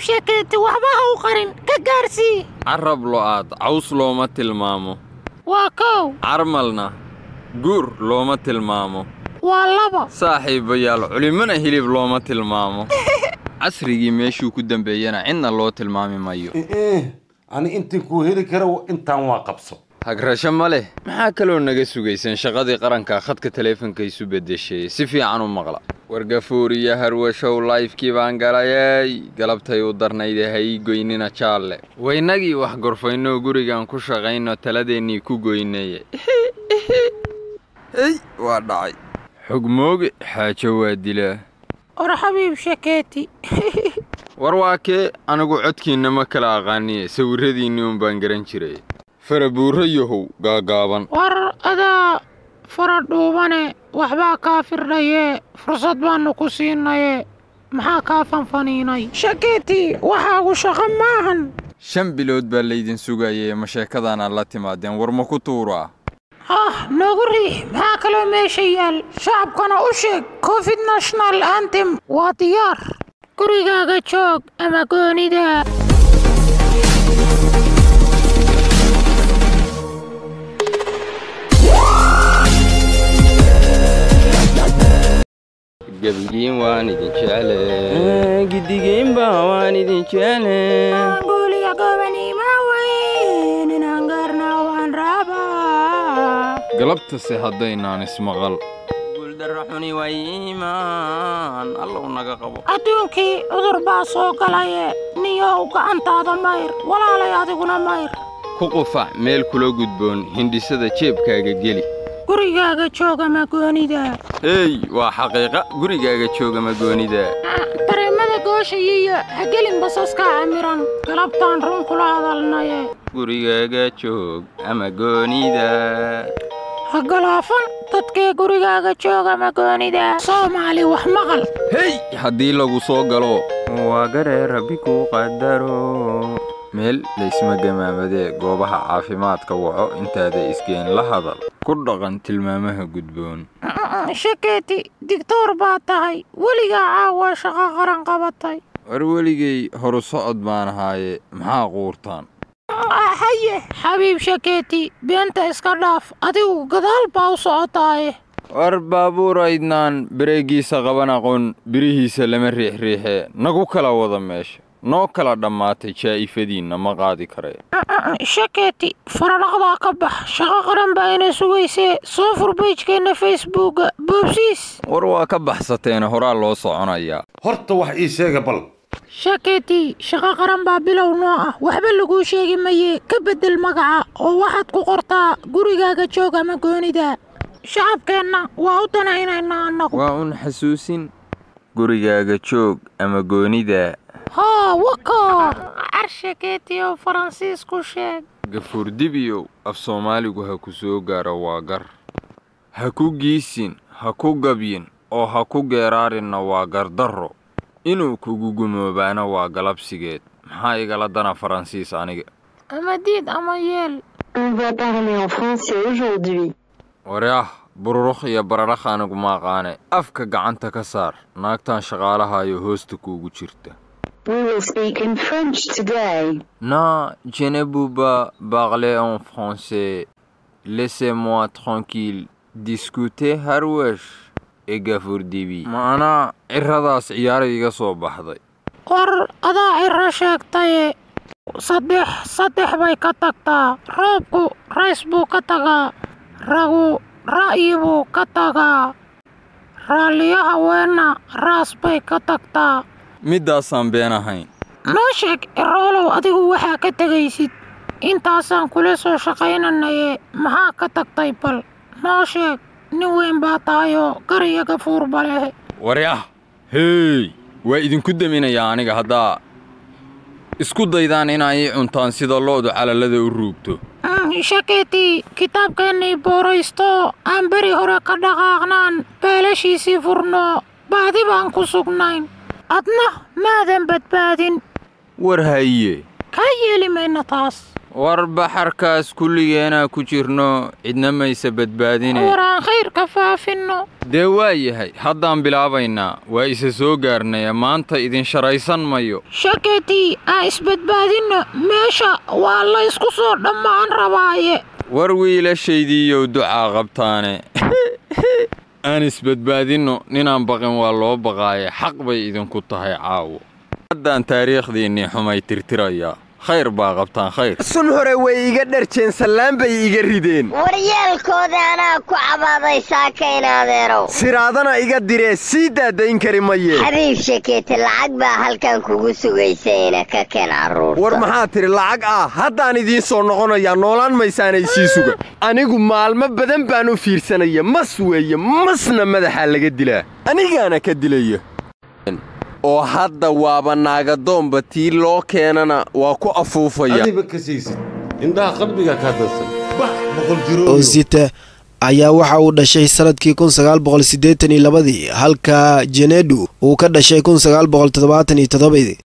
sheekeeti waxba ha u qarin ka gaarsii carab lo'aad caws looma tilmaamo waa kow carmalna guur looma tilmaamo waa laba saaxiibayaal culimmana hilib looma tilmaamo casrigii meeshuu ku dembeeyana cidna loo tilmaami mayo ani intii kuu heli kara intaan waa qabso hagrasho ma leh maxaa kaloo naga sugaysan shaqadii qaranka khadka taleefanka isu beddeshay si fiican u maqla wargafuur iyo harwashow laifkii baan galayay galabtay u darnayde ha ii goynina jaalle waynagii wax gorfaynoo gurigan ku shaqayno taladeennii ku goynaya hey waa dhacay xogmooge xaajo waa dilaa war xabiib sheekeeti war waa kee anigu codkiinna ma kala aqaaniye sawirradiinnii un baan garan jiray farabuurro yahow gaagaaban war adaa fara dhuubane waxbaa kaa firdhaye fursad baannu ku siinaye maxaa kaa fanfaniinay sheekeeti waxaagu shaqo maahan shan bilood baa laydin sugayay ma sheekadaanaad la timaadeen war ma ku tuuraa ah noogu riix maxaa kaloo meesha yaal shacabkana u sheeg covid national antem waa diyaar gurigaaga joog ama goonida gebigiin waan idin jecle gidigiinba waan idin jecle guuliya gobanima weyn inaan gaarna waan rabaa galabtase haddaynaan ismaqal guuldarra xuni waa iimaan allow naga qabo adduunkii cudur baa soo galaye niyow gacantaada mayr walaalay adiguna mayr ku qufac meel kula gudboon hindhisada jeebkaaga geli gurigaaga jooga magoonida hey waa xaqiiqa gurigaaga jooga magoonida dareemada gooshayiyo hagelin basaska camiran galabtaan run kula hadalnaye gurigaaga joog ama goonida ha galaafan dadkee gurigaaga jooga magoonida soomaali wax maqal hey haddii lagu soo galo waa garee rabbi kuu qadaro meel laysma gamaamadee goobaha caafimaadka waco intaada isgeen la hadal ku dhaqan tilmaamaha gudboon shekeeti digtoor baa tahay weligaa caawa shaqo qaran qabatay war weligay horu socod baan ahaaye maxaa quurtaan haye xabiib shekeeti beenta iska dhaaf adigu gadaal baa u socotaaye war baabuur aydnaan bareegiisa qaban aqoon birihiisa lama riixriixee nagu kala wada meesha noo kala dhammaatay jaa'ifadiinna ma qaadi karee shekeeti faradhaqdaa ka bax shaqo qaran baa ina sugaysee soo fur beejkeenna facebooka boobsiis war waa ka baxsateena horaa loo soconayaa horta wax ii sheega bal shekeeti shaqo qaran baa bilow noo ah waxba laguu sheegi maye ka beddel magaca oo waxaad ku qortaa gurigaaga joog ama goonida shacabkeenna waa u danaynaynaa annagu waa un xasuusin gurigaaga joog ama goonida haa waka car shekeeti oo faransiis ku sheeg gafuur dibiyow af soomaaligu ha ku soo gaaro waa gar ha ku giisin ha ku gabyin oo ha ku geeraarinna waa gardarro inuu kugu gumoobaana waa galabsigeed maxaa igala dana faransiis aniga ama diid ama yeel On va parler en français aujourd'hui. waryaah bururukh iyo baradhakh anigu maaqaane afka gacanta ka saar naagtan shaqaalahayo hoosta kuugu jirta We will speak in French today. Non, je ne peux pas parler en français. Laissez-moi tranquille. Discuter harwesh ee gafuur dibi. Macnaa cirradaas ciyaara iga soo baxday. war adaa ciro sheegtaye saddex saddex bay ka tagtaa roobku rays buu ka tagaa ragu ra'yi buu ka tagaa raalliyo haweenna raas bay ka tagtaa Middaasaan been ahayn. noo sheeg iroolow adigu waxaa ka tegaysid intaasaan kula soo shaqaynanaye maxaa ka tagtay bal noo sheeg nin weyn baa tahayoo gariyo gafuurba leh Waryaah! Hey! Waa idinku daminayaa aniga haddaa isku daydaan inaa ii cuntaan sida lo'du calalada u ruugto. shakeetii kitaabkeennii booraysto aan beri hore ka dhaqaaqnaan baalashiisii furno baadi baan ku sugnayn adna maadan badbaadin War haye! kaa yeeli mayna taas war baxarkaas kulligeenaa ku jirno cidna mayse badbaadine war aan khayrka faafinno dee waa yahay haddaan bilaabaynaa waa isa soo gaarnaya maanta idin sharaysan mayo shaketii aan isbadbaadinno meesha waa la ysku soo dhammaan rabaaye war wiilashaydiiyow ducaa qabtaane aan isbadbaadinno ninaan baqin waa loo baqaaye xaq bay idinku tahay caawo haddaan taariikhdiinnii xumay tirtirayaa khayr baa qabtaan khayr sun hore way iga dharjeen sallaan bay iga rideen waryaalkooda anaa ku cabaaday saakayn adeerow siraadana iga diree sii daadayn kari maye xabiib shakeete lacag baa halkan kugu sugaysayna ka keen carruurta war maxaa tidhi lacag ah haddaan idiin soo noqonayaa noolaan maysaanay sii suga anigu maalmo badan baan u fiirsanaya mas weeye masna madaxaa laga dilaa anigaana ka dilaya oo hadda waaba naagadoomba tii loo keenana waa ku afuufaya adiba ka siisid indhaha qalbiga kaa dadsan bax boqol jirooyo oosita ayaa waxa uu dhashay sanadkii kun sagaal boqol siddeetan iyo labadii halka jenedu uu ka dhashay kun sagaal boqol toddobaatan iyo toddobadii